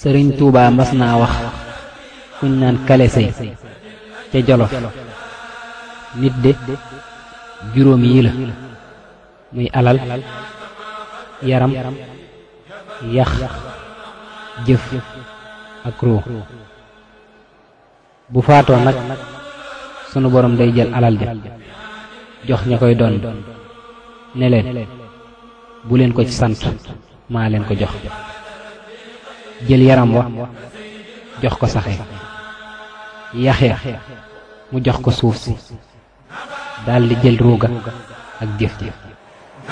sëriñ Tuubaa mas naa wax kuñ naan kale sëy ca jolof nit de juróom yi la muy alal yaram yax jëf ak ruu bu faatoo nag sunu borom day jël alal ja jox ña koy doon ne leen bu leen ko ci sant maa leen ko jox jël yaram wa jox ko saxe yaxya mu jox ko suuf si daldi jël ruuga ak jëf ji